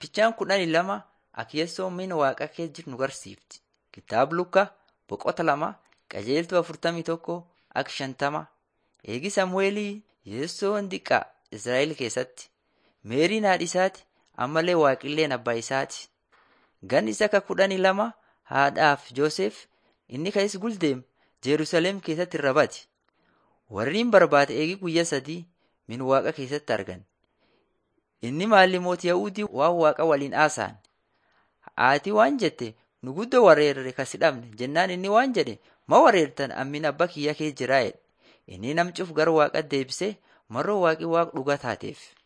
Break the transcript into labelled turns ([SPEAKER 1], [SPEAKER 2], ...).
[SPEAKER 1] Fichaan kudhanii lama Akiyesoo mina waaqa kee jiru nu garsiifti. Kitaaba Lukaa boqota lama qajeeltuu afurtamii tokko akka shantama. Eegi Samu'eelii Yeessoon diqqaa Israa'el keessatti. Meeriin haadhi isaati ammallee waaqilleen abbaa isaati. Ganni isa ka kudhanii lama haadhaaf Joosef inni ka'is guldeem Jerusalem keessatti irra bate. Warri hin barbaade eegi guyyaa sadii min waaqa keessatti argan. Inni maalli mootii Yahudii waan waaqa waliin haasa'an. Haati waan jette nu guddoo wareerre kasi dhabne jennaan inni waan jedhe ma wareertan ammin abba kiyya kee jiraa jedhe. Inni namcuuf gara waaqa deebisee marroo waaqi waaq dhugaa taateef.